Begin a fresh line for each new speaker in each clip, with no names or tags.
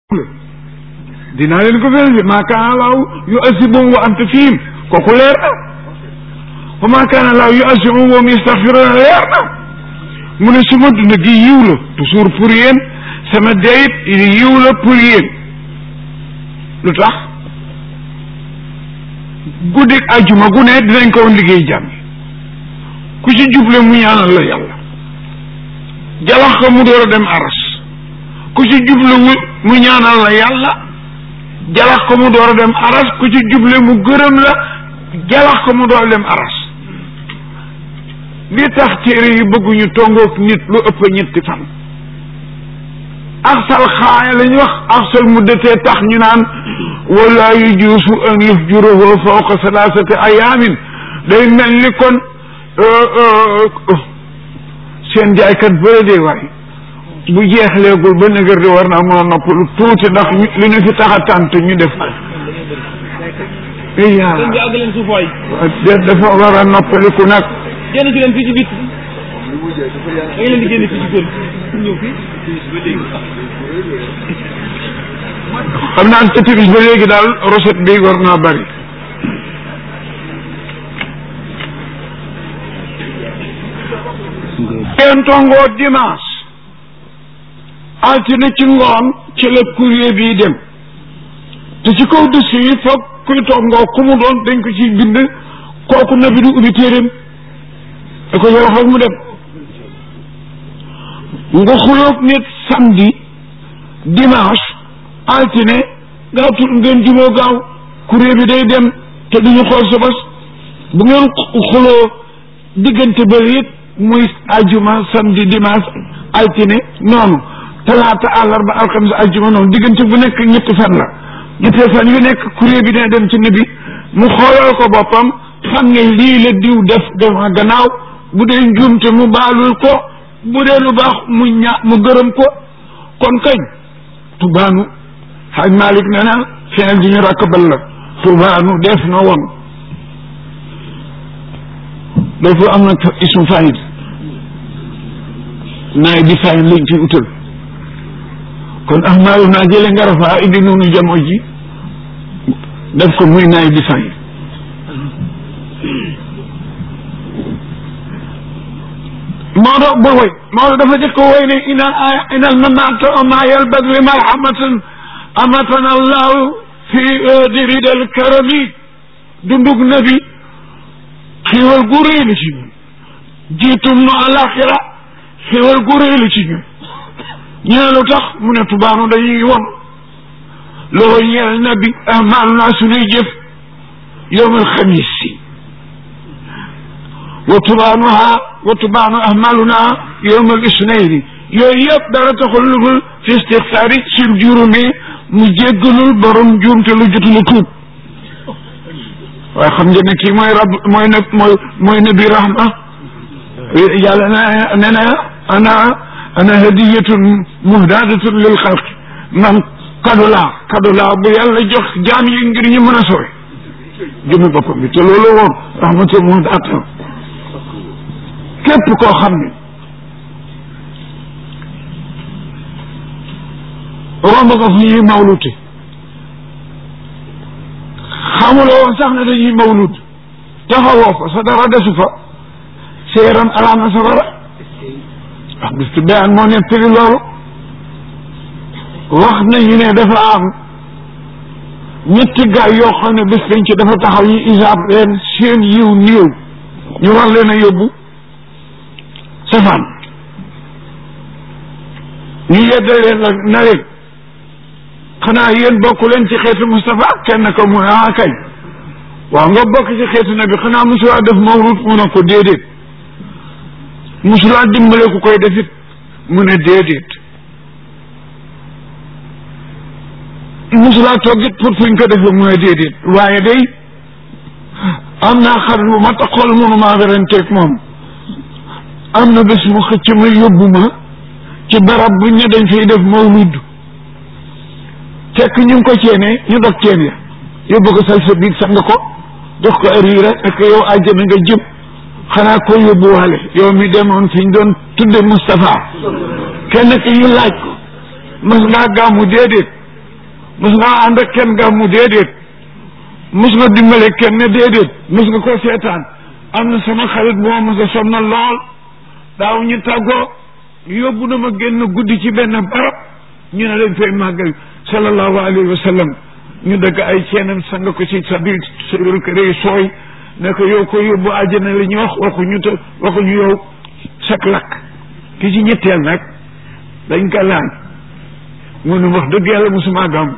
dinaa leen ko vérifié maa kaana laahu yu asibuhum wa anta fihim kooku leer na wa maa kaana laahu yu asibuhum wa hum yastaghfiruuna leer na mu ne suma dund gi yiw la toujours pour yéen sama deyit yiw la pour yéen lu tax guddik ajuma gu ne dinañ ko woon liggéey jàmm ku ci juble mu ñaanal la yàlla jalax ko mu door a dem aras ku ci juble mu ñaanal la yàlla jalax ko mu door a dem aras ku ci juble mu gërëm la jalax ko mu door a dem aras li tax téere yi bëgguñu tongoog nit lu ëpp ñetti fan axsal xaaya la ñu wax axsal muddatee tax ñu naan wala yu juusu an yufjuruhu fawqa salaasati ayaamin day mel ni kon seen jaaykat bëre dee waay bu jeexleegul ba nëgër di war naa mën a noppalu tuuti ndax li ñu fi tax a tànt ñu def ko yaa dafa war a noppaliku nag
génn ci leen fii ci biir da nga leen di génn fii ci kër ñëw fii
xam naa te timis ba léegi daal recette bi war naa bari ngeen tongoo dimanche altine ci ngoon ci la courrier bii dem te ci kaw dossier yi foog kuy tongoo ku mu doon dañ ko ciy bind kooku na bi du ubbi téeréem da ko yow foog mu dem nga xulóog nit samedi dimanche altine gaaw tut ngeen juboo gaaw courrier bi day dem te duñu xool sa bos bu ngeen xuloo diggante ba it muy ajuma samedi dimanche altine noonu talaata àllarba alxames ajuma noonu diggante bu nekk ñetti fan la ñetti fan yu nekk courrier bi dina dem ci nabi mu xoolal ko boppam xam ne lii la diw def dema gannaaw bu dee njuumte mu baalul ko bu dee lu baax mu ña mu gërëm ko kon kañ tubaanu xaaj Malik nee na feneen ji ñu rakkabal la tubaanu def na woon dafa am na ismu fayil naay di fayil lañ fi utal kon ahmaalu naa jële nga rafaa indi noonu jamo ji def ko muy naay di fayil Maodo ba woy Maodo dafa jëkk woy ne inal aya inal mamaata ma yalbag li marhamatan amatana allahu fi diridal karami dundug nabi xiiwal gu réy la ci ñun jiitum nu alaxira xiiwal gu réy la ci ñun ñu ne lu tax mu ne tubaanu dañuy won loo ñeel nabi ahmaalu naa suñuy jëf yowmal xamis si wa tubaanuha wa tubaanu ahmaluna yowma al isnayni yooyu yëpp dara taxul lu dul fi istixfaari sil jurumi mu jéggalul borom juumte lu jotul tuub waaye xam ngeen ne kii mooy rab mooy nag mooy mooy nabi rahma yàlla na ne na ana ana hadiyatun muhdadatun lil xalqi man kado laa kado laa bu yàlla jox jaam yi ngir ñu mën a sowe jëmi boppam bi te loolu woon rahmatul muhdatun képp koo xam ne romb nga fu ñuy mawlute xamuloo woon sax ne dañuy mawlut taxawoo fa sa dara desu fa sa yaram alaana sa dara wax bis ci bayaan moo nettali loolu wax nañu ne dafa am ñetti gaay yoo xam ne bis dañ ci dafa taxaw yi isaab leen seen yiw néew ñu war leen a yóbbu safaan ñu yeddal leen la na leen xanaa yéen bokk leen ci xeetu Moustapha kenn ko mu ah kañ waaw nga bokk ci xeetu nabi xanaa mosulaa def mawlud mu ne ko déedéet mosulaa dimbale ku koy defit mu ne déedéet mosulaa toggit pour fuñ ko defee mu ne déedéet waaye day am naa xarit bu ma taxool mënu maa weranteeg moom am na bés mu xëcc ma yóbbu ma ci barab bu ñu dañ fay def mawlud fekk ñu ngi ko ceene ñu dog ceen ya yóbbu ko sal sa biir sax nga ko jox ko ariira ak yow àjjana nga jëm xanaa ko yóbbuwaale yow mi demoon fi ñu doon tudde Moustapha kenn ki ñu laaj ko mas ngaa gàmmu déedéet mos nga ànd ak kenn gàmmu déedéet mos nga dimbale kenn ne déedéet mos nga ko seetaan am na sama xarit bu ma mos a sonal lool daaw ñu tàggoo yóbbu na ma génn guddi ci benn barab ñu ne dañ fay màggal sallallahu alayhi wa sallam ñu dëgg ay ceenam sang ko ci sa biir sa biir kër yi sooy ne ko yow ko yóbbu àjjana la ñu wax waxuñu te waxuñu yow sak lakk ki ci ñetteel nag dañ ko laan mu ne wax dëgg yàlla musuma gàmm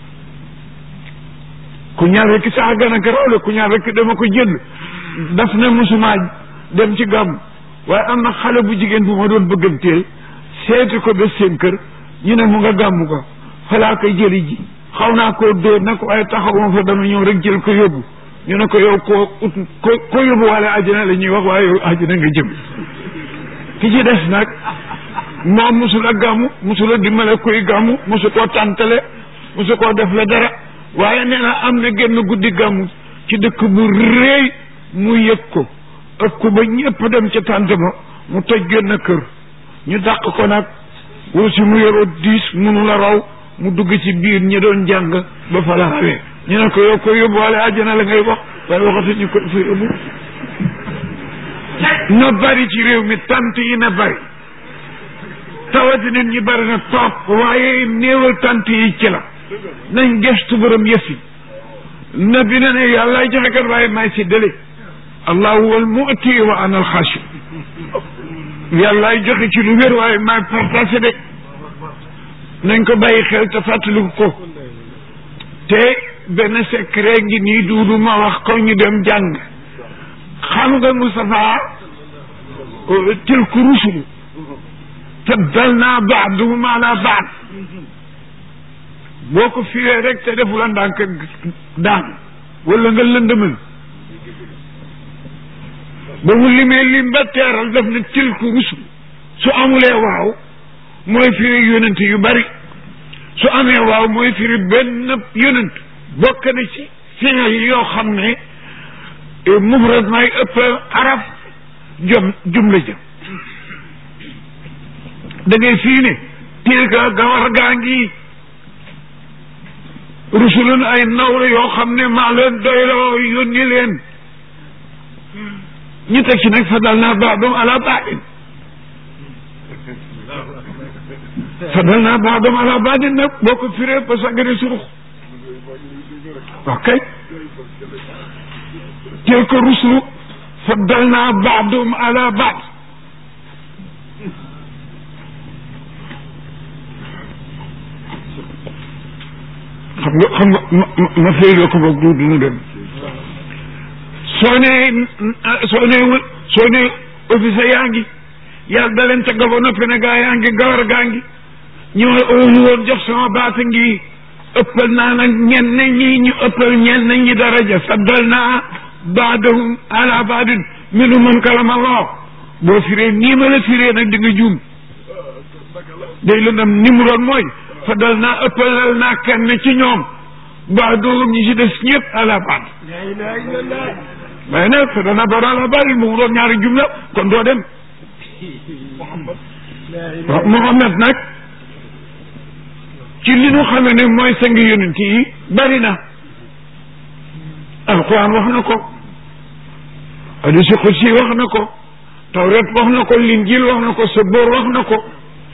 ku ñaar rekk sax gën a garawle ku ñaar rekk dama ko jënd daf ne musuma dem ci gàmm waaye am na xale bu jigéen bu ma doon bëgganteel seeti ko ba seen kër ñu ne mu nga gàmm ko falaa koy jëli ji xaw naa koo dóor nag waaye taxawuma fa dama ñëw rek jël ko yóbbu ñu ne ko yow koo ut ko ko yóbbu wala àjjana la ñuy wax waaye yow àjjana nga jëm ki ci des nag moom musul a gàmmu musul a dimbale kuy gàmmu musu koo tàntale musu koo def la dara waaye nee na am na génn guddi gàmmu ci dëkk bu réy mu yëg ko ëpp ko ba ñëpp dem ca tànt ba mu toj génn kër ñu dàq ko nag woo si mu yoroo diis munu la raw mu dugg ci biir ñi doon jàng ba fa la rawee ñu ne ko yow ko yóbbuwaale àjjana la ngay wax waaye waxatu ñu ko fa yóbbu na bari ci réew mi tant yi na bari tawati nit ñi bari na topp waaye néewal tant yi ci la nañ gestu borom yëf yi na bi ne ne yàllaay joxe kat waaye maay si dële allahu wal mu'ti wa ana al xaasi yàllaay joxe ci lu wér waaye maay partagé de nañ ko bàyyi xel te fàttaliku ko te benn secret ngi nii duudu ma wax ko ñu dem jàng xam nga Moustapha tilku rusul faddalna baaduhum ala baad boo ko fiwee rek te defu la ndànk daan wala nga lëndëmal ba mu limee lim ba teeral def na tilku rusul su amulee waaw mooy firi yonent yu bari su amee waaw mooy firi benn yonent bokk na ci fiil yoo xam ne mufrad may ëpp araf jom jumla jëm da ngay fii ne tilka gawar gaa ngi rusulun ay nawla yoo xam ne maa leen doyloo yónni leen ñu teg ci nag fadal naa baadum ala baadin fadal naa baadum ala baadin nag boo ko firee ba sagane surux ok tilka rusulu faddal naa baadum ala baad xam nga xam nga ma ma féyloo ko boog du duñu dem soo nee soo nee soo nee office yaa ngi yàlla da leen tagga ba noppi ne gaa yaa ngi gawar gaa ngi ñi ma óolu woon jox sama baata ngi ëppal naa nag ñenn ñi ñu ëppal ñenn ñi daraja faddal naa baadahum ala baadin minu man kalama loo boo firee nii ma la firee nag di nga juum day lëndam ni mu doon mooy faddal naa ëppalal naa kenn ci ñoom baadahum ñi ci des ñëpp ala baad mais nag faddal naa baadahum ala baadin mu doon ñaari jumla kon doo dem waaw Muhammad nag ci li ñu xamee ne mooy sang yonent yi bari na alquran wax na ko hadisi xudsi wax na ko tawret wax na ko linjil wax na ko sabóor wax na ko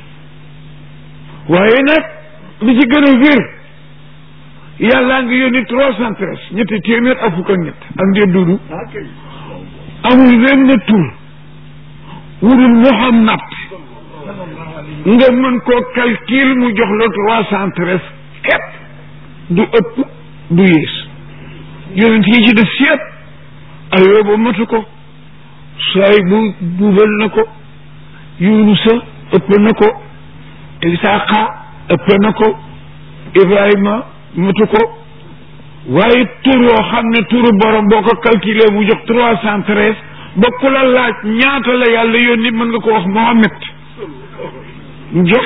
waaye nag li ci gën a wér yàllaa ngi yónni trois cent treize ñetti téeméer ak fukk ak ñett ak ndee dudu amul wenn tur wurul Muhammad nga mën koo calcul mu jox la trois cent treize képp du ëpp du yées yonent yi ci def yëpp ayooba matu ko saay bu buubal na ko yunusa ëpp na ko isaaqa ëpp na ko ibrahima matu ko waaye tur yoo xam ne turu borom boo ko calculé mu jox trois cent treize ba ku la laaj ñaata la yàlla yónni mën nga ko wax Mohammed jox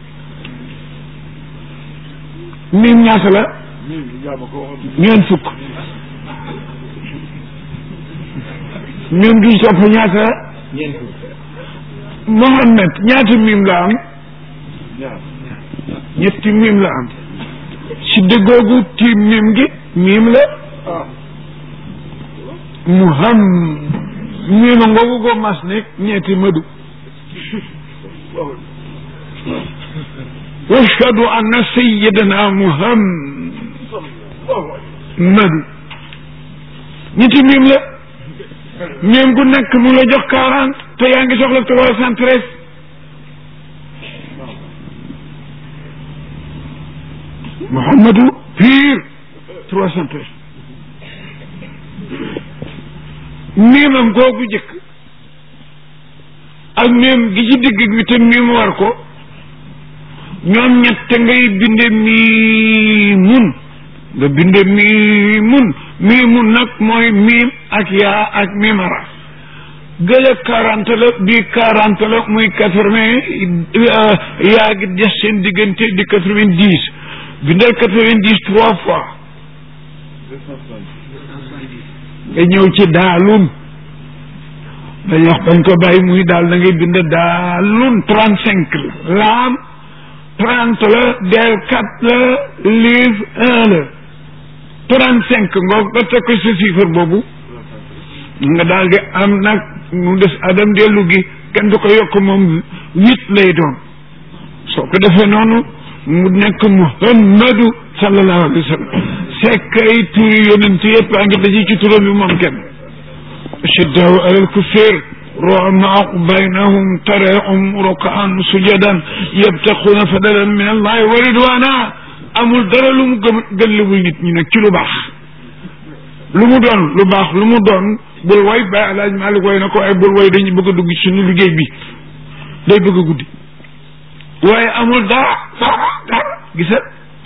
miim ñaata la ñeent fukk miim du topp ñaata la Mohammed ñaata miim la am ñetti miim la am ci déggoogu tiim miim gi miim la mu xam miima ngoogu go mas nekk ñeeti madu washhadu anna sayyidana muhammadu ñetti miim la miim gu nekk mu la jox quarante te yaa ngi soxla trois cent treize Muhammadu pire trois cent treize miimam googu jëkk ak miim gi ci digg bi te miim war ko ñoom ñett ngay binde miimun nga binde miimun miimun nag mooy miim ak yaa ak miimara gële quarante la bii quarante la muy quatre vingt yaa gi des seen diggante di quatre vingt dix bindal quatre vingt dix trois fois nga ñëw ci daalun dañ wax bañ ko bàyyi muy daal da ngay bind daalun trente cinq la laam trente la del quatre la liif un la trente cinq ngoog nga teg ko sa chiffre boobu nga daal di am nag mu des adam dellu gi kenn du ko yokk moom huit lay doon soo ko defee noonu mu nekk muhammadu sallallahu alayhi wa sallam sekk ay turi yonent yëpp a ngi daje ci turam bi moom kenn ashiddaau alal kuffar ruhamaa baynahum taraahum rukaan sujadan yabtaxuuna fadalan min allahi wa ridwana amul dara lu mu gëm gën li muy nit ñi nag ci lu baax lu mu doon lu baax lu mu doon bul way Baay Alaaj Maalik way na ko ay bul way dañuy bëgg a dugg ci suñu liggéey bi day bëgg a guddi waaye amul dara dara dara gisal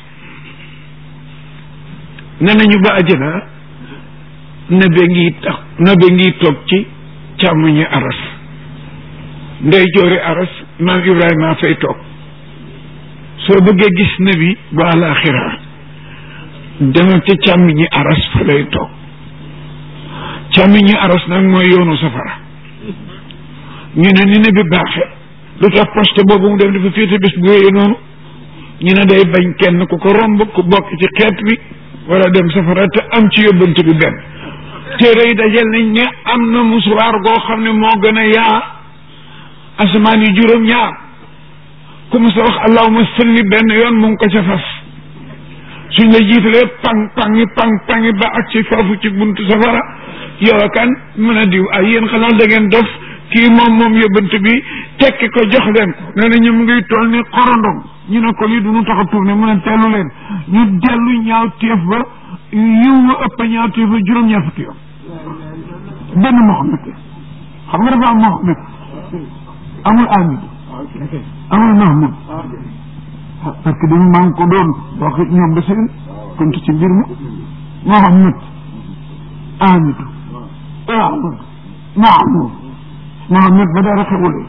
ne nañu ba àjjana nabe ngi tax nabe ngi toog ci càmmoñi aras ndey joori aras maam Ibrahima fay toog soo bëggee gis nabi ba àlaaxira demal ci càmmoñi aras fa lay toog càmmoñi aras nag mooy yoonu safara ñu ne ni nabi baaxe lu tax poste boobu mu dem dafa féete bés bu wéyee noonu ñu ne day bañ kenn ku ko romb ku bokk ci xeet bi wala dem safara te am ci yóbbante bi benn téere yi dajel nañ ne am na musuwaar goo xam ne moo gën a yaa asamaan yi juróom ñaar ku mu sa wax allahuma salli benn yoon mu ngi ko ca fas suñ la jiitalee pang pangi pang pangi ba ak ci foofu ci buntu safara yow kan mën a diw ay yéen xanaa da ngeen dof kii moom moom yóbbante bi tekki ko jox leen ko nee na ñu mu ngi toll ni xorondom ñu ne ko lii du ñu tax a tourné mu ne tellu leen ñu dellu ñaaw téef ba yiw wa ëpp ñaaw téef ba juróom-ñaar fukki yoon benn Mohamed xam nga dafa am Mohamed amul Amid amul Mahmoud parce que dañu maa ngi ko doon wax ñoom ba seen kontu ci mbir mi Mohamed Amidou Ahmad Mahmoud Mohamed ba dara xewulee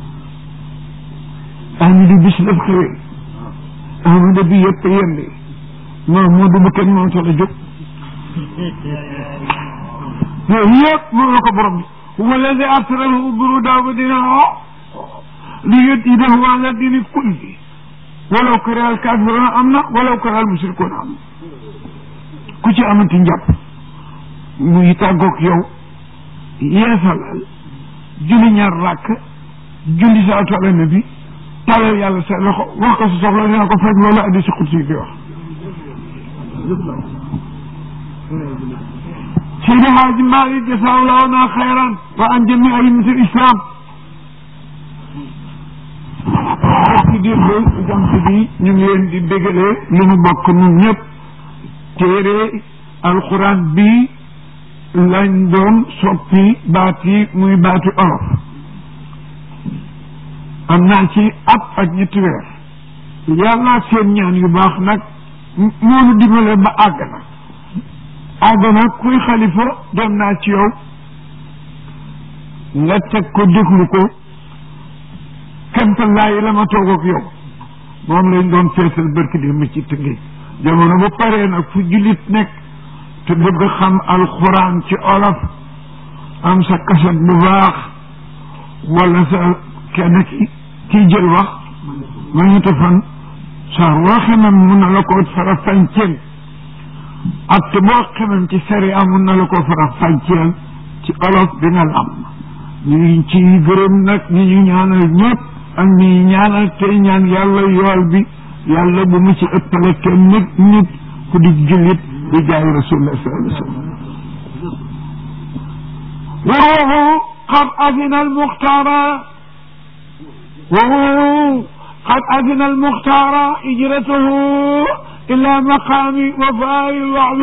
Amidou bis daf xewee Ahmad bi yëpp yembe Mahmoud ba kenn moo tax a jóg yooyu yëpp moom la ko borom bi huwa alladi arsalahu buruda wa dinaa li yudhidahu ala dini kulli walaw kariha al kafiruna am na walaw kariha al mushrikuna am na ku ci amati njàpp muy tàggoog yow yeesalal julli ñaar ràkk julli salaatu ala nabi tàllal yàlla sa loxo wax ko sa soxla dina ko faj loolu addi si xutsi bi wax Seydi Haaji Maalik jazaahullahu naa xayran wa an jami aimati islam ci diir ba jant bi ñu ngi leen di bégalee li ñu bokk ñun ñëpp téere alquran bi lañ doon soppi baat yi muy baati olof am naa ci at ak ñetti weer yàlla seen ñaan yu baax nag moonu dimbale ba àgg na àgg na kuy xalifa doon naa ci yow nga teg ko déglu ko kemtalaayi la ma toog ak yow moom lañ doon feesal barki di ma ci tëngéej jamono ba paree nag fu jullit nekk te bëgg xam alxuraan ci olof am sa kaset bu baax wala sa kenn ki kiy jël wax ma ñu fan saar woo xamam mun na la ko fara fànceel ak te boo xamam ci sariya mun na la ko fara fànceel ci olof bi nga lam ñu ngi ci gërëm nag ñi ñu ñaanal ñëpp ak ñi ñaanal tey ñaan yàlla yool bi yàlla bu mu ci ëppale kenn nit nit ku di jullit di jaay rasulullah sallallahu alayhi wa sallam وروح قد أذن المختار وروح قد أذن المختار هجرته إلى مقام وفاء الوعد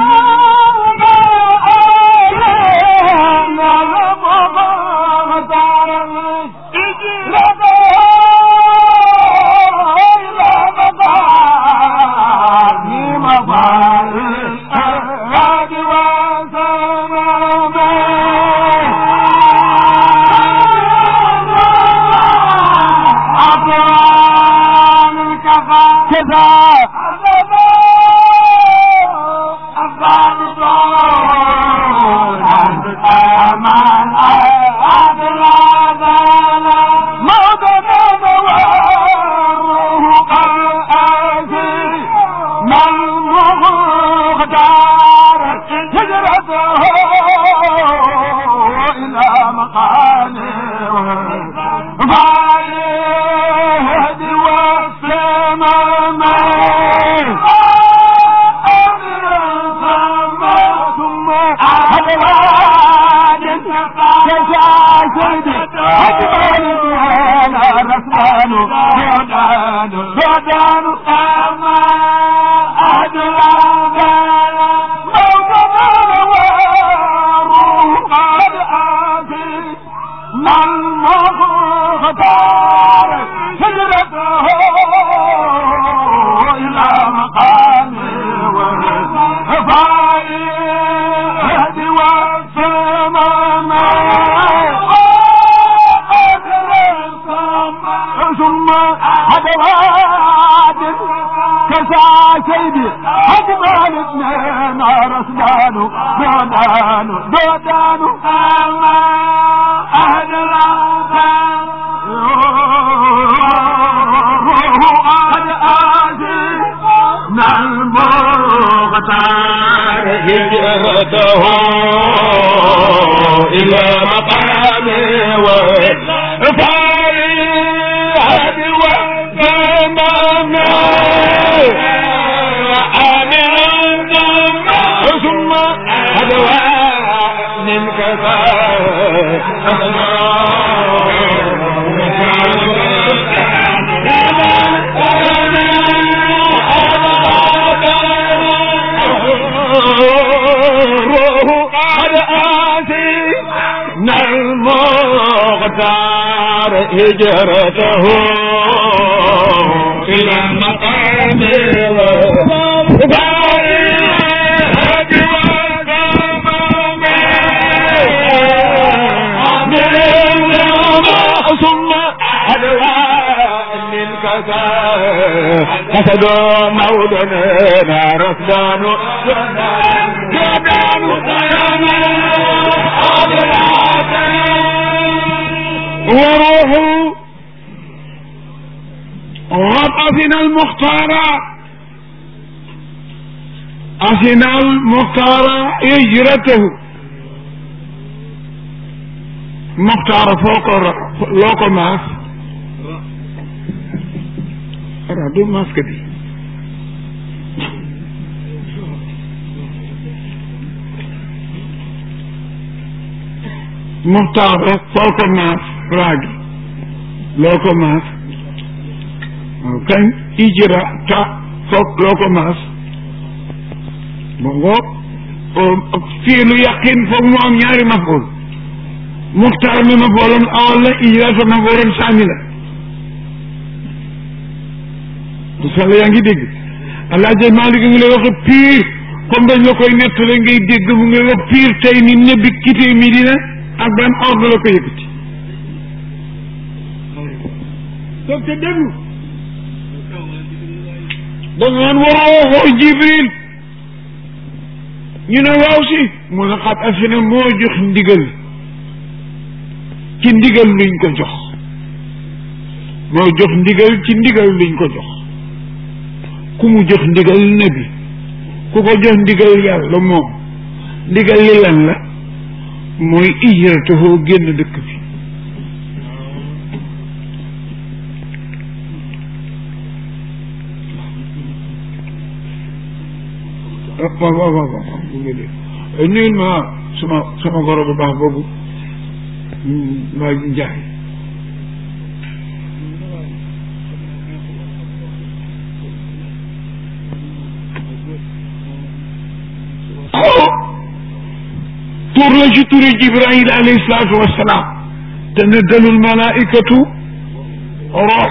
هجرته إلى مقام ثم أسد مولنا رفدان جدان
وروح وقد أذن المختار أذن المختار هجرته مختار فوق لوكو ماس رادو ماس كدي مختار فوق ماس راجي لوكو ماس كان إجرا تا فوق لوكو ماس بونغو فيلو يقين فوق مو أم ñaari maful muxtaar mi ma booloon awal la ijra ma booloon saami la du sala yaa ngi dégg alaaji Maalik ngi lay wax piir comme dañ la koy nettale ngay dégg mu ngi wax piir tey ni nebbi kitee Medina ak ban ordre la ko yëkkati toog te déglu da ngeen waroo woo Jibril ñu ne waaw si mu ne xat afina moo jox ndigal ci ndigal luñ ko jox moo jox ndigal ci ndigal luñ ko jox ku mu jox ndigal nabi ku ko jox ndigal yàlla moom ndigal li lan la mooy ijratuhu génn dëkk bi waaw waaw waaw waaw bu nga dee nuyul ma sama sama goro bu baax boobu waa njaay tur la ci turi jibril alayhi salaatu wassalaam tanazzalul malaikatu rox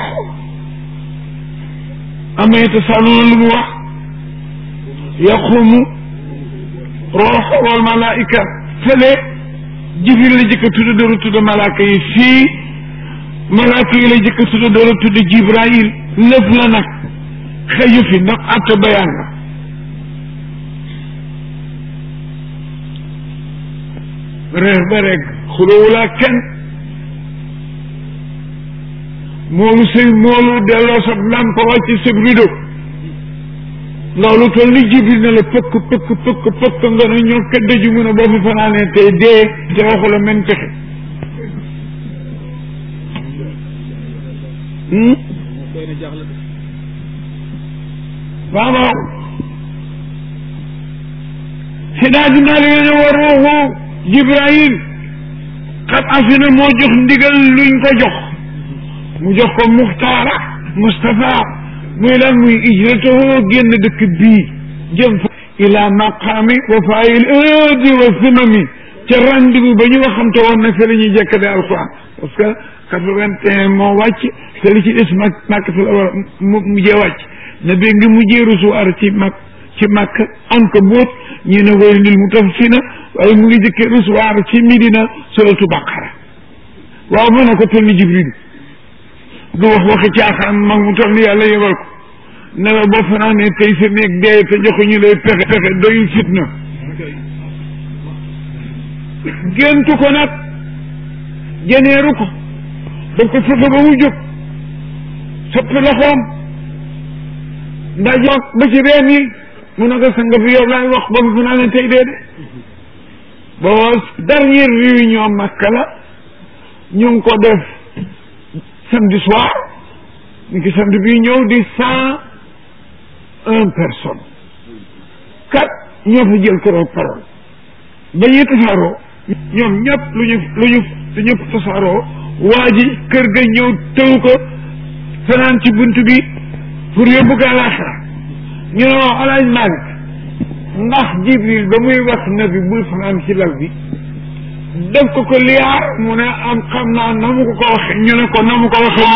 ama yatasaaluna lu mu wax yaqumu rox wal malaika fële jibril la jëkk a tudd dooru tudd malaaka yi fii malaaka yi la jëkk a tudd dooru tudd jibril lëf la nag xëju fi ndax atte bayaan la reer ba rek xulowulaa kenn moolu sëy moolu delloo sa lampa wàcc sa rido loolu toll ni jibril ne la pëkk pëkk pëkk pëkk nga ne ñoo këdd ju mun a boo fi fanaanee tey dee te waxu la men pexe waaw waaw si daa dinaa li ne war ruuxu jibril xat afina moo jox ndigal luñ ko jox mu jox ko muxtaara Moustapha muy lan muy ijratahu génn dëkk bii jëm fa ila maqaami wa faayil aadi wa simami ca rendez-vous ba ñu waxamte woon nag fa la ñuy jekkade alquran parce que quatre-vingt-un moo wàcc te li ci des mag màkk fi la war mu mujjee wàcc na bi ngi mujjee recevoir ci mag ci màkk an ko boot ñi ne woy lil mutaffina waaye mu ngi jëkkee recevoir ci Medina suratu baqara waaw mën na ko toll ni jibril du wax waxi caaxaan mag mu toll ni yàlla yebal ko ne la boo fanaanee tey sa néeg dee te joxuñu lay pexe pexe doyul fitna géntu ko nag jeneeru ko daf ko fexe ba mu jóg soppi loxoom ndaje ba ci reen yi mu ne ko sang bi yow laay wax ba mu fanaanee tey dee de boo dernière réunion Makka la ñu ngi ko def samedi soir ñu ngi samedi bii ñëw di cent un personne kat ñoo fa jël keroog parole ba ñuy tasaaroo ñoom ñëpp lu ñu lu ñu lu ñëpp tasaaroo waa ji kër ga ñëw tëw ko fanaan ci bunt bi pour yóbbu ko àllaaxira ñu ne waaw alaaj Malick ndax Jibril ba muy wax nabi bul fanaan ci lal bi def ko ko liyaar mu ne am xam naa na mu ko ko waxe ñu ne ko na mu ko waxe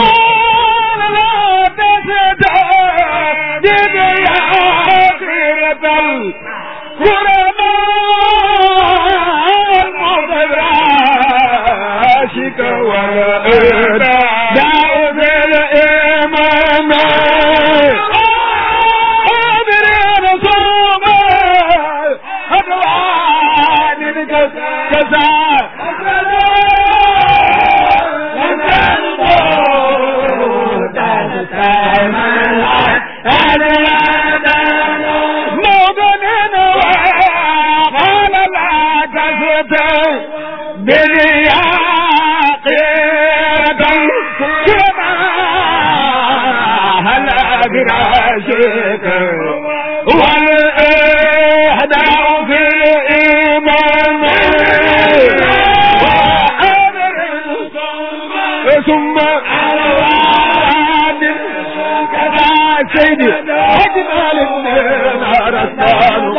سيدي أجمل النار الثاني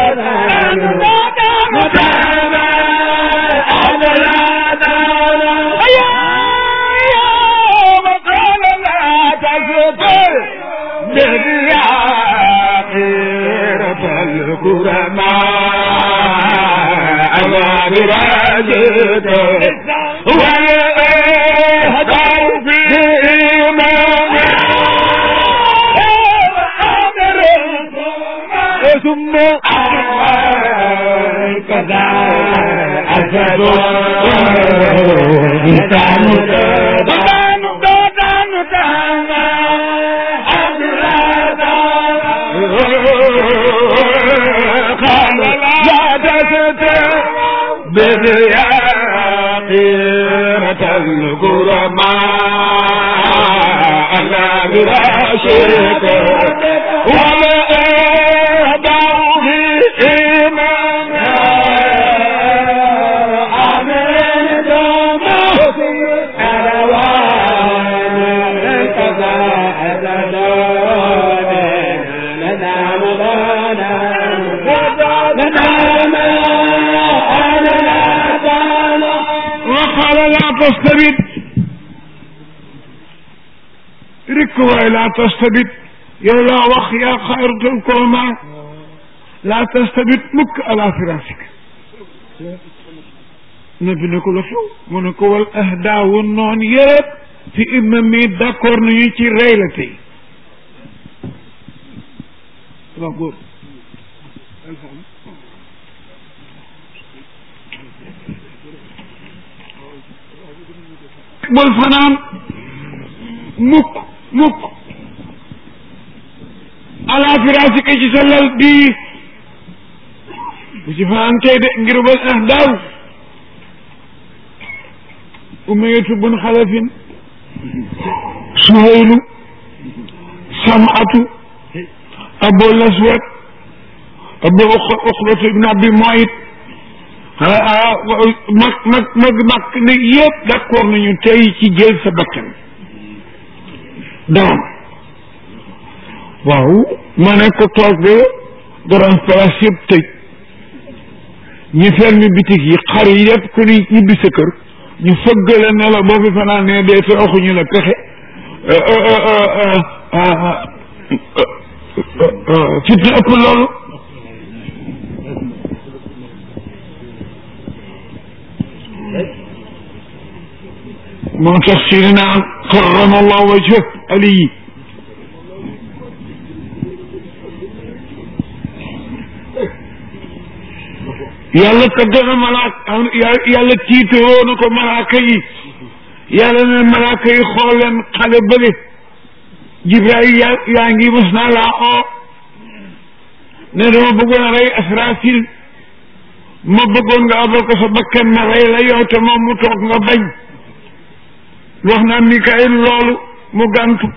مدانا أنا لا دانا يا وقال لا تزفر من خيرة الكرماء أنا براجد والإهدار في إيمان ثم كذا أسد إنسان دان دان دان قال لا تستبد يا خيرة الكرماء أنا براشدك ولا أدعو في إيمان آمين دوما أروان كذا أدلون لنا مدانا لنا ما أنا دانا
وقال لا تستبد رك واي لا تستبد يا لا وخ يا خيرة الكرماء لا تستبد مك على فراشك nabi ne ko la xew mu ne ko wal ahdaawu noon yëpp fi imam mi d'accord nañu ci rey la tey waaw góor bul fanaan mukk mukk ala firasika ci sa lal bii bu ci fanaan tey de ngir bal ahdaaw umayatu bun xalafin suhaylu samatu abu laswat abu uxbatu ibn abi moyit mag mag mag mag ne yëpp d'accord nañu tey ci jël sa bakkan daam waaw ma ne ko toog ba grand place yëpp tëj ñi fermi bitig yi xar yi yëpp ku ni ñibbi sa kër ñu fëggale ne la boo fi fanaan ne dee te waxuñu la pexe fitna ëpp loolu moo tax sidina karrama allah wajhah ali yàlla tagg na malaak yàlla tiitaroo na ko malaaka yi yàlla ne malaaka yi xool leen xale bële jibril yaa yaa ngi mos naa laa oo ne dama bëggoon a rey asrafil ma bëggoon nga abal ko sa bakkan ma rey la yow te moom mu toog nga bañ wax naa mikail loolu mu gàntu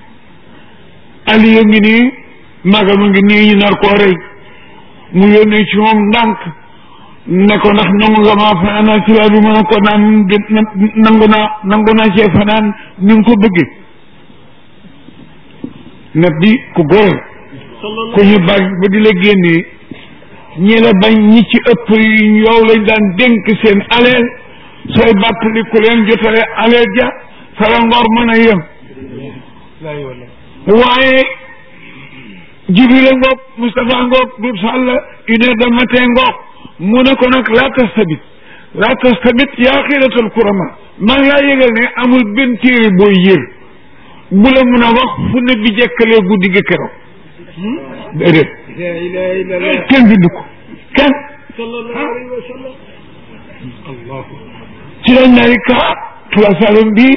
aliyo ngi nii magama ngi nii ñu nar koo rey mu yónnee ci moom ndànk ne ko ndax nangu nga maa fanaanal ci laa bi mën a ko naan nangu naa nangu naa cee fanaan ni nga ko bëggee nag di ku góor ku ñu bañ ba di la génnee ñi la bañ ñi ci ëpp yow lañ daan dénk seen aleel sooy bàttali ku leen jotale aleel ja fa la ngor mën a yem waaye Jibril ngoog Moustapha ngoog Dut Sall une heure de matin ngoog mu ne ko nag laa tastabit laa tastabit yaa xiratal kurama maa ngi laa yëgal ne amul benn téere booy yër bu la mun a wax fu ne bi jekkalee guddi gi keroog déedéet kenn bindu ko kenn ci lañ nay ka tuwasalum bi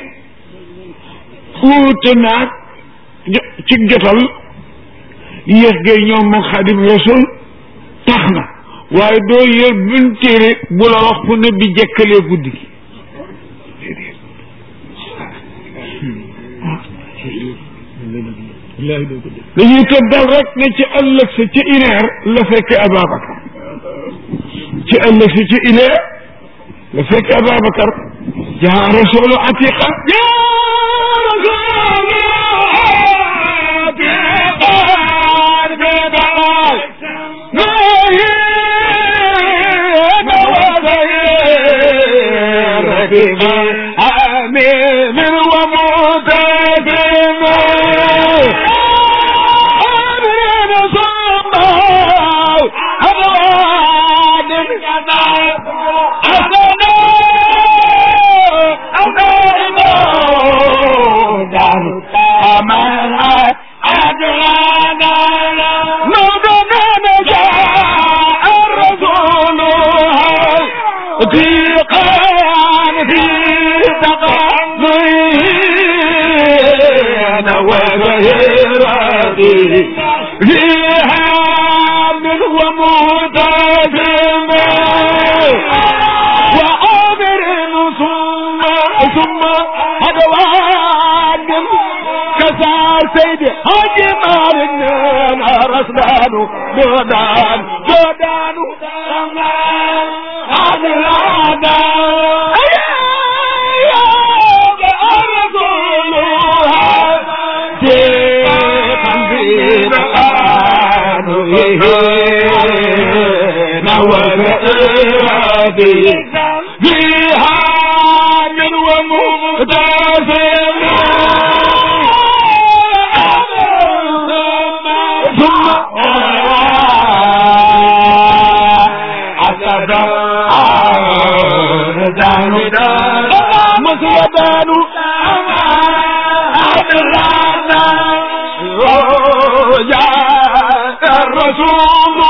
uute naag ci jotal yéex gay ñoom moom xadim rasul tax na waaye doo yër buñ téere bu la wax fu ne bi jekkalee guddi gi dañuy tëddal rek ne ci ëllëg sa ci ineer la fekk Ababacar ci ëllëg sa ci ineer la fekk Ababacar jaa rasulu atiqa
آمين ومتدم آمين صمّا أبواد أسنا أمينا دار أمان أدلانا نودنا نجاء الرسول ضيقان في تقضين وغيرتي فيها من وموت سيما وعامر ثم ثم هدوان كسا سيد حاج مالنا رسلان جودان جودان عن العداء فيها من ومغتسل ثم أسد دان مسودان يا الرسول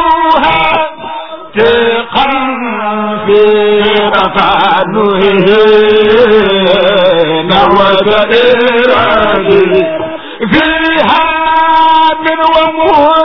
ثقا في رفعنه نوى إرادي فيها من ومه